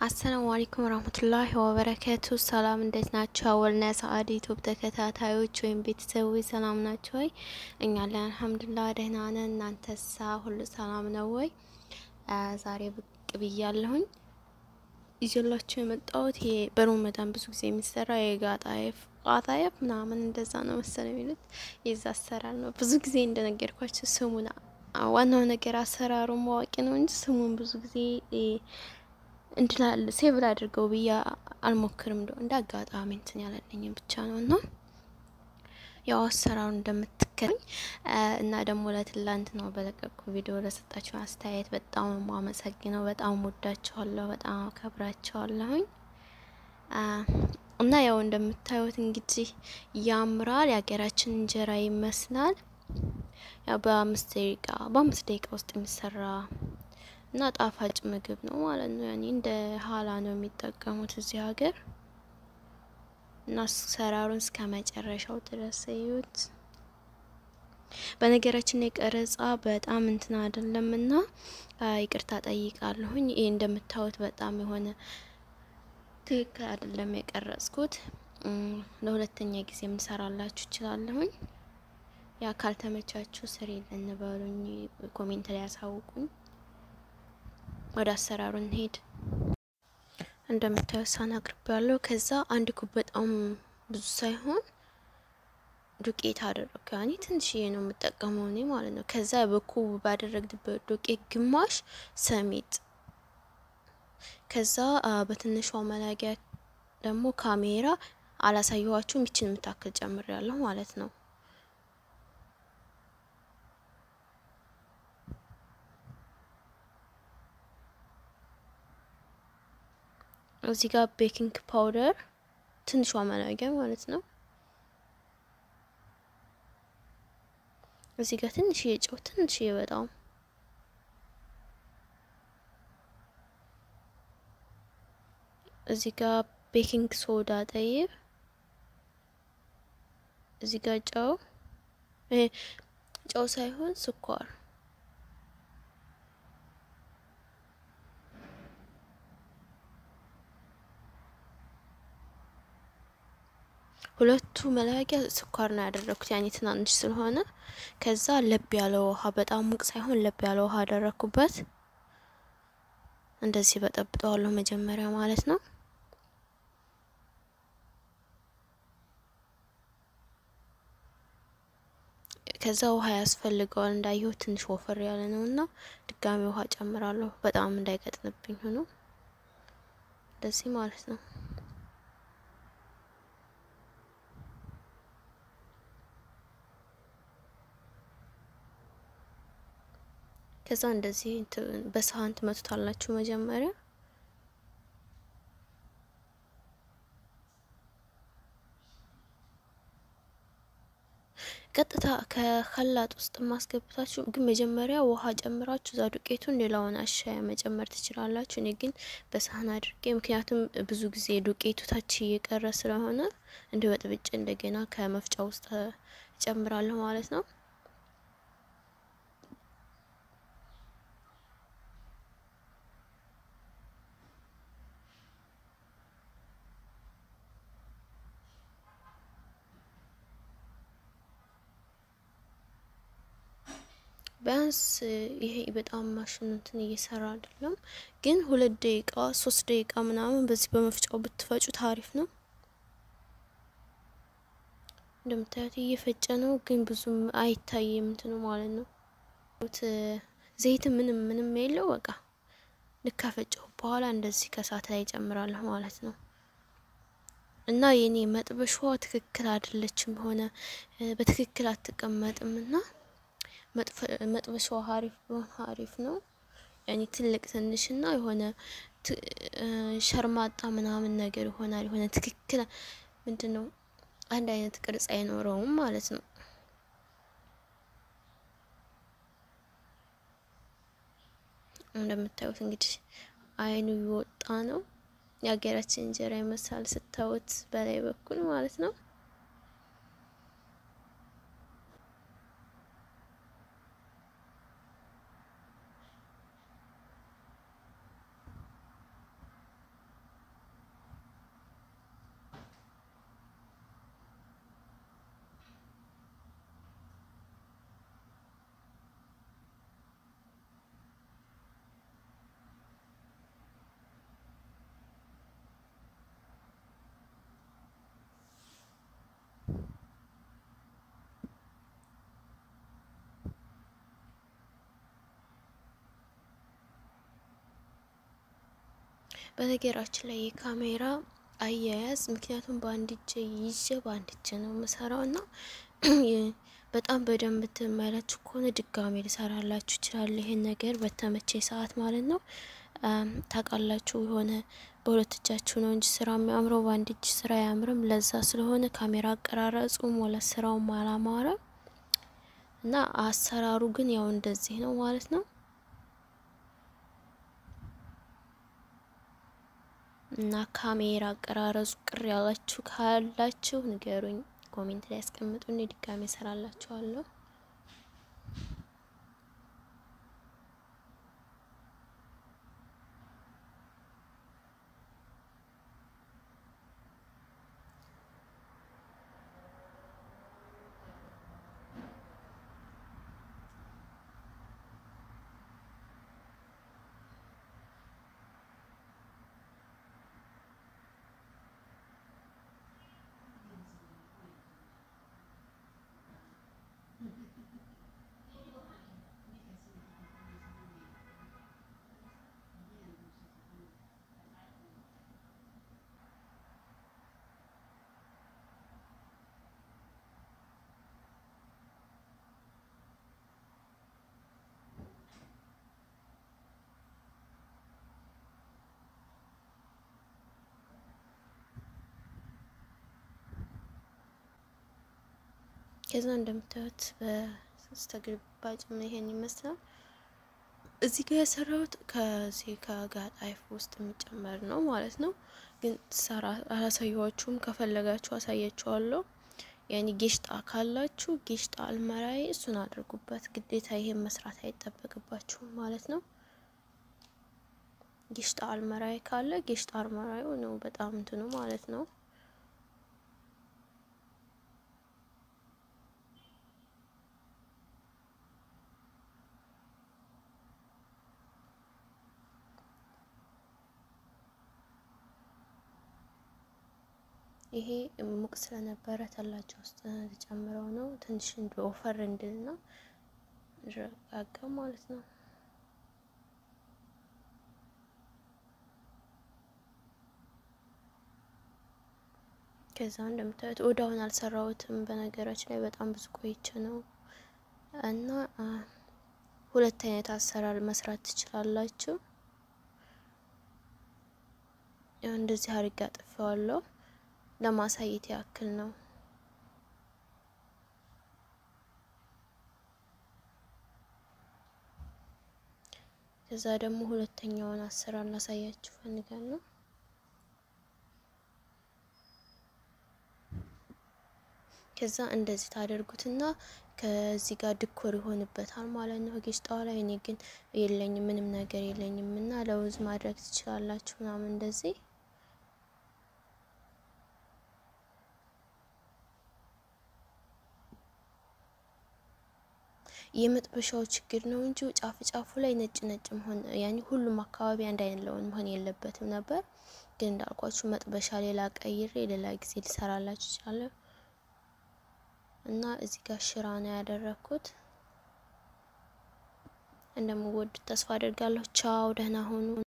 አሰላሙ አለይኩም ወራህመቱላሂ ወበረከቱ። ሰላም እንዴት ናቸው? አወልና ሰአድ ዩቱብ ተከታታዮች ወይም ቤተሰቦች ሰላም ናቸው ወይ? እኛ ላይ አልሐምዱሊላህ ደህና ነን። እናንተሳ ሁሉ ሰላም ነው ወይ? ዛሬ ብቅ ብያለሁኝ። ይዤላችሁ የመጣሁት ይሄ በሮመዳን ብዙ ጊዜ የሚሰራ የጋጣየፍ ቃጣየፍ ምናምን እንደዛ ነው መሰለ የሚሉት የዛ አሰራር ነው። ብዙ ጊዜ እንደነገርኳቸው ስሙን ዋናው ነገር አሰራሩ ማዋቂ ነው እንጂ ስሙን ብዙ ጊዜ እንድላል ሴቭ ላድርገው ብዬ አልሞክርም። እንደ እንደ አጋጣሚ እንትን ያላለኝም ብቻ ነው እና ያው አሰራሩ እንደምትከኝ እና ደግሞ ለትላንት ነው በለቀቁ ቪዲዮ ለሰጣችሁ አስተያየት በጣም የማመሰግነው። በጣም ወዳችኋለሁ፣ በጣም አከብራችኋለሁኝ። እና ያው እንደምታዩት እንግዲህ ያምራል። የሀገራችን እንጀራ ይመስላል። ያው በአምስት ደቂቃ በአምስት ደቂቃ ውስጥ የሚሰራ እና ጣፋጭ ምግብ ነው ማለት ነው። ያኔ እንደ ሀላ ነው የሚጠቀሙት እዚህ ሀገር እና አሰራሩን እስከ መጨረሻው ድረስ እዩት። በነገራችን የቀረጻ በጣም እንትን አይደለም እና ይቅርታ ጠይቃለሁኝ። ይህ እንደምታዩት በጣም የሆነ ትክክል አይደለም የቀረጽኩት። ለሁለተኛ ጊዜ የምሰራላችሁ እችላለሁኝ። ያ ካልተመቻችሁ ስር ልንበሉኝ ኮሜንት ላይ ያሳውቁኝ። ወደ አሰራሩ እንሄድ። እንደምታዩት ሳህን አቅርቤ ያለው ከዛ አንድ ኩብ በጣም ብዙ ሳይሆን ዱቄት አደረኩ። ያኔ ትንሽዬ ነው የምጠቀመው እኔ ማለት ነው። ከዛ በኩብ ባደረግበት ዱቄት ግማሽ ሰሚጥ፣ ከዛ በትንሿ መላጊያ ደግሞ ካሜራ አላሳየኋችሁም። ይችን የምታክል ጨምር ያለሁ ማለት ነው። እዚህ ጋር ቤኪንግ ፓውደር ትንሿ መላጊያ ማለት ነው። እዚህ ጋር ትንሽዬ ጨው፣ ትንሽዬ በጣም እዚህ ጋር ቤኪንግ ሶዳ ጠይብ፣ እዚህ ጋር ጨው፣ ይሄ ጨው ሳይሆን ስኳር ሁለቱ መላቂያ ስኳር ነው ያደረኩት፣ ያኔ ትናንሽ ስለሆነ። ከዛ ለብ ያለ ውሃ በጣም ሙቅ ሳይሆን ለብ ያለ ውሃ አደረኩበት። እንደዚህ በጠብጠዋለሁ መጀመሪያ ማለት ነው። ከዛ ውሃ ያስፈልገዋል እንዳየሁ ትንሽ ወፈር ያለ ነው እና ድጋሚ ውሃ ጨምራለሁ። በጣም እንዳይቀጥንብኝ ሆኖ እንደዚህ ማለት ነው። ከዛ እንደዚህ በሳህን ትመቱታላችሁ መጀመሪያ። ቀጥታ ከከላጥ ውስጥ ማስገብታችሁ ግን መጀመሪያ ውሃ ጨምራችሁ እዛ ዱቄቱን ሌላውን አሻያ መጨመር ትችላላችሁ። እኔ ግን በሳህን አድርጌ ምክንያቱም ብዙ ጊዜ ዱቄቱ ታች እየቀረ ስለሆነ እንደ በጥብጭ እንደገና ከመፍጫ ውስጥ እጨምራለሁ ማለት ነው። ቢያንስ ይሄ በጣም ማሽኑ እንትን እየሰራ አይደለም፣ ግን ሁለት ደቂቃ ሶስት ደቂቃ ምናምን በዚህ በመፍጫው ብትፈጩ ታሪፍ ነው። እንደምታዩት እየፈጨ ነው፣ ግን ብዙም አይታይም እንትኑ ማለት ነው። ዘይት ምንም ምንም የለው በቃ ልክ ከፈጨሁ በኋላ እንደዚህ ከሳት ላይ ጨምራለሁ ማለት ነው። እና የኔ መጥበሻዋ ትክክል አይደለችም፣ ሆነ በትክክል አትቀመጥም እና መጥበሻው ሀሪፍ ቢሆን ሀሪፍ ነው። ያኔ ትልቅ ትንሽና የሆነ ሸርማጣ ምናምን ነገር ይሆናል። የሆነ ትክክል ምንድን ነው አንድ አይነት ቅርጽ አይኖረውም ማለት ነው። እንደምታዩት እንግዲህ አይኑ እየወጣ ነው። የሀገራችን እንጀራ ይመስላል ስታዩት በላይ በኩል ማለት ነው። በነገራችን ላይ የካሜራ አያያዝ ምክንያቱም በአንድ እጅ ይዤ በአንድ እጅ ነው የምሰራው እና በጣም በደንብ ትመላችሁ ከሆነ ድጋሜ ልሰራላችሁ ይችላል። ይሄን ነገር በተመቼ ሰዓት ማለት ነው። ታውቃላችሁ የሆነ በሁለት እጃችሁ ነው እንጂ ስራ የሚያምረው በአንድ እጅ ስራ አያምርም። ለዛ ስለሆነ ካሜራ አቀራረጹም ወለ ስራውም አላማረ እና አሰራሩ ግን ያው እንደዚህ ነው ማለት ነው። እና ካሜራ አቀራረጹ ቅር ያላችሁ ካላችሁ ንገሩኝ፣ ኮሜንት ላይ ያስቀምጡን። ድጋሜ እሰራላችኋለሁ። ከዛ እንደምታዩት በስተግልባጭ ይሄን ይመስላል። እዚህ ጋር የሰራሁት ከዚህ ከጋጣይፍ ውስጥ የሚጨመር ነው ማለት ነው። ግን ሰራ አላሳየኋችሁም። ከፈለጋችሁ አሳያችኋለሁ። ያኔ ጌሽጣ ካላችሁ ጌሽጣ አልመራይ እሱን አድርጉበት። ግዴታ ይሄን መስራት አይጠበቅባችሁም ማለት ነው። ጌሽጣ አልመራይ ካለ ጌሽጣ አልመራዩ ነው በጣም እንትኑ ማለት ነው። ይሄ ሙቅ ስለነበረ ተላጃ ውስጥ ተጨምረው ነው ትንሽ እንደ ኦፈር እንድልና ረጋጋ ማለት ነው። ከዛ እንደምታዩት ወዳውን አልሰራሁትም። በነገራችን ላይ በጣም ብዙ ቆይቼ ነው እና ሁለት አይነት አሰራር መስራት ትችላላችሁ። እንደዚህ አድርጌ አጥፈዋለሁ ለማሳየት ያክል ነው። ከዛ ደግሞ ሁለተኛውን አሰራር ላሳያችሁ ፈልጋለሁ። ከዛ እንደዚህ ታደርጉትና ከዚህ ጋር ድኮር ይሆንበታል ማለት ነው። ጌሽጣዋ ላይ እኔ ግን የለኝም ምንም ነገር የለኝም እና ለውዝ ማድረግ ትችላላችሁ ምናምን እንደዚህ የመጥበሻው ችግር ነው እንጂ ጫፍ ጫፉ ላይ ነጭ ነጭ መሆን ያኔ ሁሉም አካባቢ አንድ አይነት ለውን መሆን የለበትም ነበር። ግን እንዳልኳችሁ መጥበሻ ሌላ ቀይሬ ሌላ ጊዜ ሊሰራላችሁ ይችላል። እና እዚህ ጋር ሽራ ነው ያደረኩት። እንደምወዱት ተስፋ አድርጋለሁ። ቻው፣ ደህና ሁኑ።